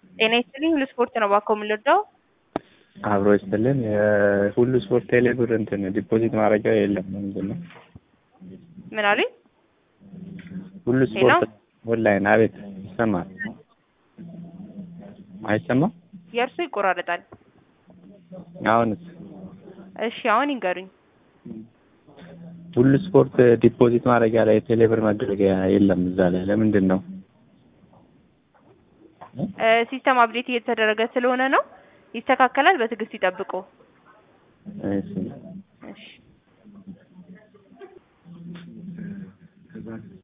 ጤና ይስጥልኝ ሁሉ ስፖርት ነው እባክዎ የምንወደው አብሮ ይስጥልን ሁሉ ስፖርት ቴሌ ብር እንትን ዲፖዚት ማድረጊያ የለም ምንድን ነው? ምን አሉኝ? ሁሉ ስፖርት ኦንላይን አቤት ይሰማል አይሰማም? የእርሱ ይቆራረጣል። አሁንስ? እሺ አሁን ይንገሩኝ። ሁሉ ስፖርት ዲፖዚት ማድረጊያ ላይ ቴሌ ብር መደረጊያ የለም እዛ ላይ ለምንድን ነው? ሲስተም አፕዴት እየተደረገ ስለሆነ ነው። ይስተካከላል። በትዕግስት ይጠብቁ። እሺ እሺ